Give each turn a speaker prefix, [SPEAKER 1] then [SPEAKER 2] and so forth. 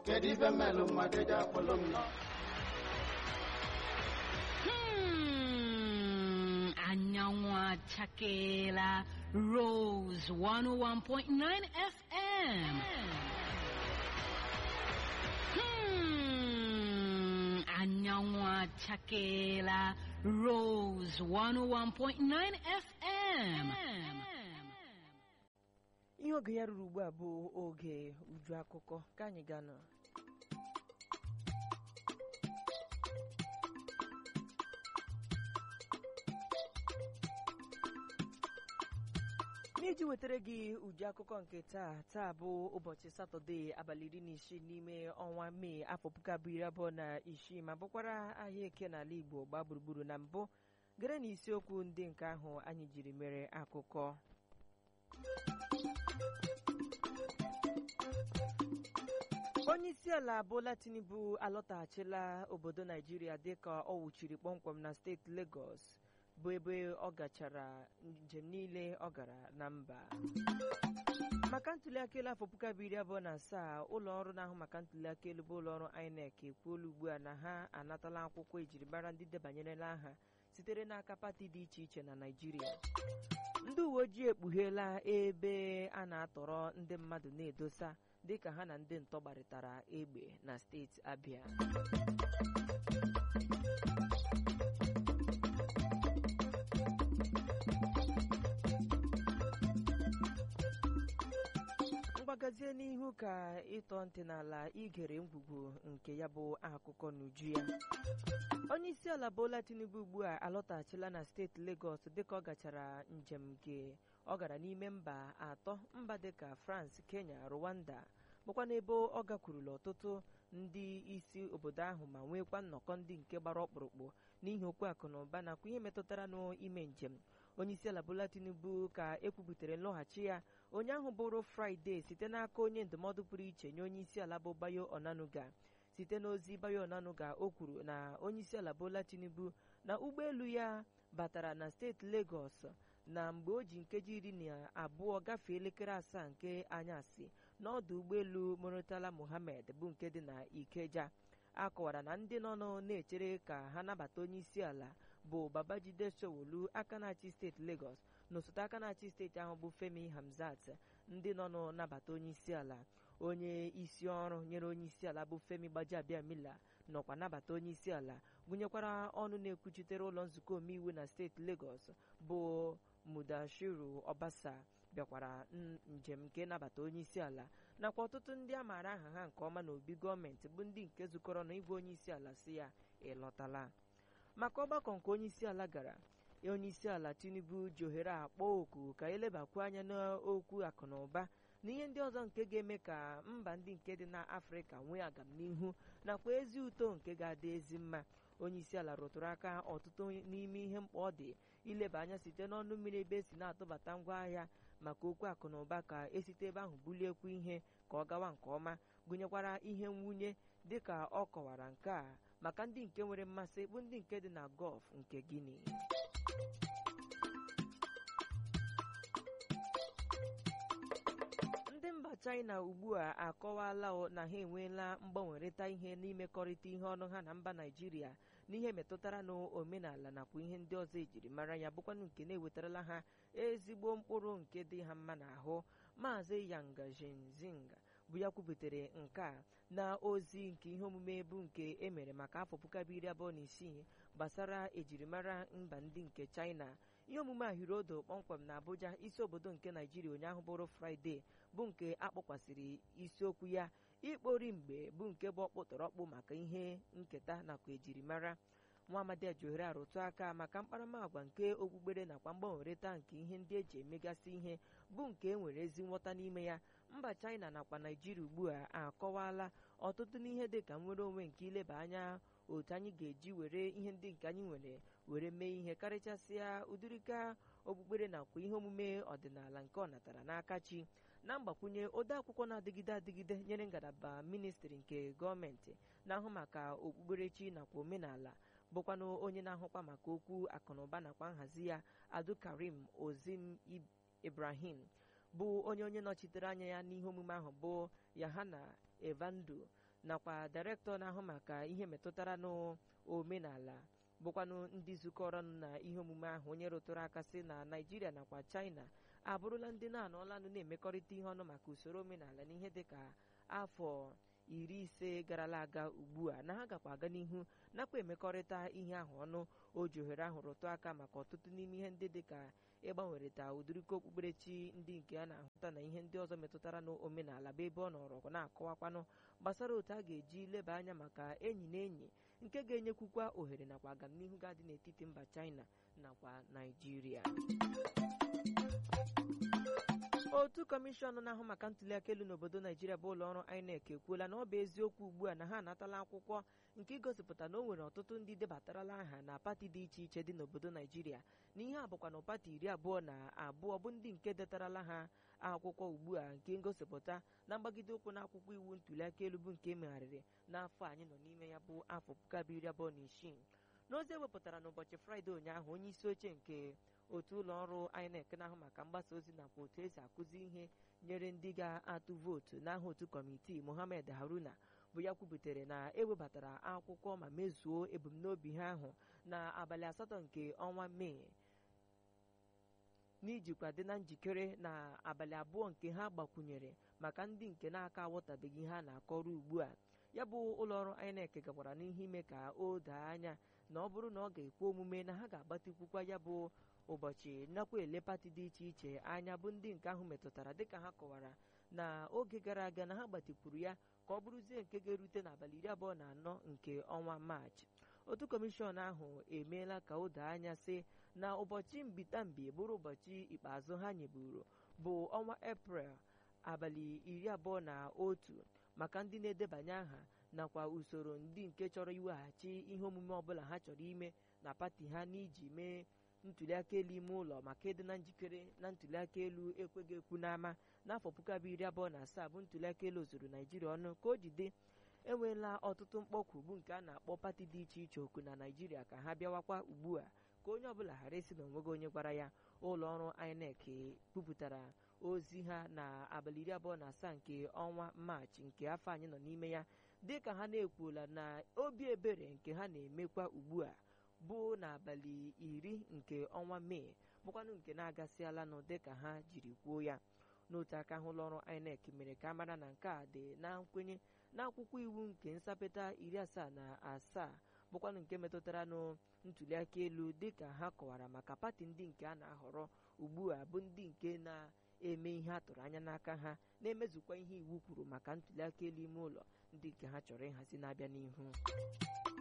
[SPEAKER 1] kedu ife mmelụ mmadụ eji akpọlụ m nọ
[SPEAKER 2] Hmm, anyanwụ achakeela Rose 101.9 FM. Hmm, anyanwụ achakeela Rose 101.9 FM.
[SPEAKER 3] ihe oge ya ruru ugbu a bụ oge uju akụkọ ka anyị gaa nọ n'iji wetara gị uju akụkọ nke taa taa bụ ụbọchị satọde abalị iri na isii n'ime ọnwa mee afọ puku abụọ iri abụọ na isii ma bụkwara ahịa eke n'ala igbo gbaa gburugburu na mbụ gere na isiokwu ndị nke ahụ anyị jiri mere akụkọ onye isi ala Bola Tinubu alọtaghachila obodo Naijiria dịka ọ wụchiri kpọmkwem na steeti Lagos bụ ebe ọ gachara njem niile ọ gara na mba maka ntuliaka elu afọ puku abụọ iri abụọ na asaa ụlọ ọrụ na-ahụ maka ntuliaka elu bụ ụlọ ọrụ INEC ekwuola ugbu a na ha anatala akwụkwọ ejiri mara ndị debanyerela aha sitere n'aka pati dị iche iche na Naijiria ndị uwe ojii ekpugheela ebe a na-atọrọ ndị mmadụ na-edosa dịka ha na ndị ntọ gbarịtara egbe na steeti Abia mgbagazie n'ihu ka ịtọ ntị n'ala igere ngwugwu nke ya bụ akụkọ n'uju ya onye isi ala Bola Tinubu ugbu a alọtaghachila na steeti Lagos dịka ọ gachara njem nke ọ gara n'ime mba atọ mba dịka France Kenya Rwanda bụkwa n'ebe ọ gakwurula ọtụtụ ndị isi obodo ahụ ma nwekwa nnọkọ ndị nke gbara ọkpụrụkpụ n'ihi okwu akụ na ụba nakwa ihe metụtara n'ime njem onye isi ala Bola Tinubu ka ekwubutere nlọghachi ya onye ahụ bụrụ Fraịde site n'aka onye ndụmọdụ pụrụ iche nye onye isi ala bụ Bayo Onanuga site n'ozi Bayo Onanuga o kwuru na onye isi ala Bola Tinubu na ụgbọelu ya batara na steeti Lagos na mgbe o ji nkeji iri na abụọ gafee elekere asaa nke anyasị n'ọdụ ụgbọelu Murtala Mohammed bụ nke dị na Ikeja a kọwara na ndị nọ na-echere ka ha nabata onye isi ala bụ Babajide Sanwo-Olu aka na-achị steeti Lagos na osote aka na-achị steeti ahụ bụ Femi Hamzat ndị nọ n'nabata onye isi ala onye isi ọrụ nyere onye isi ala bụ Femi Gbajabiamila nọkwa nabata onye isi ala gụnyekwara ọnụ na-ekwuchitere ụlọ nzukọ omeiwu na steeti Lagos bụ Mudashiru Obasa bịakwara njem nke nabata onye isi ala nakwa ọtụtụ ndị a maara aha ha nke ọma n'obi gọọmenti bụ ndị nke zukọrọ na igwe onye isi ala si ya ịlọtala maka ọgbakọ nke onye isi ala gara onye isi ala Tinubu ji ohere akpọ oku ka elebakwu anya n'okwu akụ na ụba na ihe ndị ọzọ nke ga-eme ka mba ndị nke dị n'Afrịka nwee agamnihu nakwa ezi uto nke ga-adị ezi mma onye isi ala rụtụrụ aka ọtụtụ n'ime ihe mkpa ọ dị ileba anya site n'ọnụ mmiri ebe esi na-atụbata ngwaahịa maka okwu akụ na ụba ka esite ebe ahụ buliekwu ihe ka ọ gawa nke ọma gụnyekwara ihe nwunye dịka ọ kọwara nke a maka ndị nke nwere mmasị bụ ndị nke dị na Gọf nke Guinea ndị mba China ugbu a akọwala na ha enweela mgbanwerịta ihe n'imekọrịta ihe ọnụ ha na mba Naịjirịa n'ihe metụtara n'omenala nakwa ihe ndị ọzọ ejiri mara ya bụkwanụ nke na-ewetarala ha ezigbo mkpụrụ nke dị ha mma n'ahụ maazị Yang Jingzing bụ ya kwubutere nke a na ozi nke ihe omume bụ nke emere maka afọ puku abụọ iri abụọ na isii gbasara ejirimara mba ndị nke China ihe omume a hiri odo kpọmkwem na Abuja isi obodo nke Naijiria ụnyaahụ bụrụ Fraịde bụ nke akpọkwasịrị isiokwu ya ikpori mgbe bụ nke bụ ọkpụtọrọkpụ maka ihe nketa nakwa ejirimara nwa amadi ejiohere arụtụ aka maka mkparamagwa nke okpukpere nakwa mgbanwerịta nke ihe ndị eji emegasị ihe bụ nke e nwere ezi nghọta n'ime ya mba China nakwa Naijiria ugbu a akọwala ọtụtụ n'ihe dị ka nnwere onwe nke ileba anya otu anyị ga-eji were ihe ndị nke anyị nwere were mee ihe karịchasịa ụdịrịka okpukpere nakwa ihe omume ọdịnala nke ọ natara n'aka chi na mgbakwunye ode akwụkwọ na-adịgide adịgide nyere ngalaba ministri nke gọọmenti na-ahụ maka okpukperechi nakwa omenala bụkwanụ onye na-ahụkwa maka okwu akụnụba nakwa nhazi ya Abdulkarim Ozim Ibrahim bụ onye onye nọchitere anya ya n'ihe omume ahụ bụ Yahana Evandu nakwa direktọ na-ahụ maka ihe metụtara n'omenala bụkwanụ ndị zukọrọnụ na ihe omume ahụ onye rụtụrụ aka sị na naijiria nakwa china abụrụla ndị na-anọlanụ na-emekọrịta ihe ọnụ maka usoro omenala n'ihe dịka afọ iri ise garala aga ugbu a na ha gakwa aga n'ihu nakwa emekọrịta ihe ahụ ọnụ o ji ohere ahụ rụtụ aka maka ọtụtụ n'ime ihe ndị dịka ịgbanwerịta ụdịrịka okpukperechi ndị nke a na-ahụta na ihe ndị ọzọ metụtara n'omenala bụ ebe ọ nọrọ na-akọwakwanụ gbasara otu a ga-eji leba anya maka enyi na enyi nke ga-enyekwukwa ohere nakwa agamnihu ga-adị n'etiti mba china nakwa naijiria otu kọmishọn na-ahụ maka ntụliaka elu n'obodo naijiria bụ ụlọ ọrụ inec ekwuola na ọ bụ eziokwu ugbu a na ha anatala akwụkwọ nke igosipụta na o nwere ọtụtụ ndị debatarala aha na pati dị iche iche dị n'obodo naijiria na ihe a bụkwa na pati iri abụọ na abụọ bụ ndị nke detarala ha akwụkwọ ugbu a nke ngosipụta na mgbagide ụkwụ na akwụkwọ iwu ntụliaka elu bụ nke emegharịrị n'afọ anyị nọ n'ime ya bụ afọ puku abụọ iri abụọ na isii n'ozi ewepụtara n'ụbọchị fraịde ụnyaahụ onye isi oche nke otu ụlọ ọrụ INEC na-ahụ maka mgbasa ozi nakwa otu esi akụzi ihe nyere ndị ga-atụ vootu n'aha otu kọmitii Mohammed Haruna bụ ya kwubutere na ewebatara akwụkwọ ma mezuo ebumnobi ha ahụ na abalị asatọ nke ọnwa mee n'ijikwa dị na njikere na abalị abụọ nke ha gbakwunyere maka ndị nke na-aka aghọtabeghị ha na-akọrọ ugbu a ya bụ ụlọọrụ INEC gakwara n'ihe ime ka o doo anya na ọ bụrụ na ọ ga-ekwe omume na ha ga-agbatịkwukwa ya bụ ụbọchị nakwa ele pati dị iche iche anya bụ ndị nke ahụ metụtara dịka ha kọwara na oge gara aga na ha gbatịkwuru ya ka ọ bụrụzie nke ga-erute n'abalị iri abụọ na anọ nke ọnwa maachị otu kọmishọn ahụ emeela ka o doo anya sị na ụbọchị mbitambi bụrụ ụbọchị ikpeazụ ha nyeburu bụ ọnwa eprel abalị iri abụọ na otu maka ndị na-edebanye aha nakwa usoro ndị nke chọrọ iweghachi ihe omume ọbụla ha chọrọ ime na pati ha n'iji mee ntụliaka elu ime ụlọ maka ịdị na njikere na ntụliaka elu ekweghị ekwu n'ama n'afọ puku abụọ iri abụọ na asaa bụ ntụliaka elu ozuru naijiria ọnụ ka o jide enweela ọtụtụ mkpọkwu bụ nke a na-akpọ pati dị iche iche oku na naijiria ka ha bịawakwa ugbu a ka onye ọbụla ghara isi na onweghị onye gwara ya ụlọ ọrụ INEC kwupụtara ozi ha na abalị iri abụọ na asaa nke ọnwa maachị nke afọ anyị nọ n'ime ya dịka ha na-ekwuola na obi ebere nke ha na-emekwa ugbu a bụ n'abalị iri nke ọnwa mee bụkwanụ nke na-agasịalanụ dịka ha jiri kwuo ya n'otu aka ahụ ụlọọrụ INEC mere ka mara na nke a dị na nkwenye n'akwụkwọ iwu nke nsapịta iri asaa na asaa bụkwanụ nke metụtara nụ ntụliaka elu dịka ha kọwara maka pati ndị nke a na-ahọrọ ugbu a bụ ndị nke na-eme ihe a tụrụ anya n'aka ha na-emezukwa ihe iwu kwuru maka ntụliaka elu ime ụlọ ndị nke ha chọrọ ịhazi na-abịa n'ihu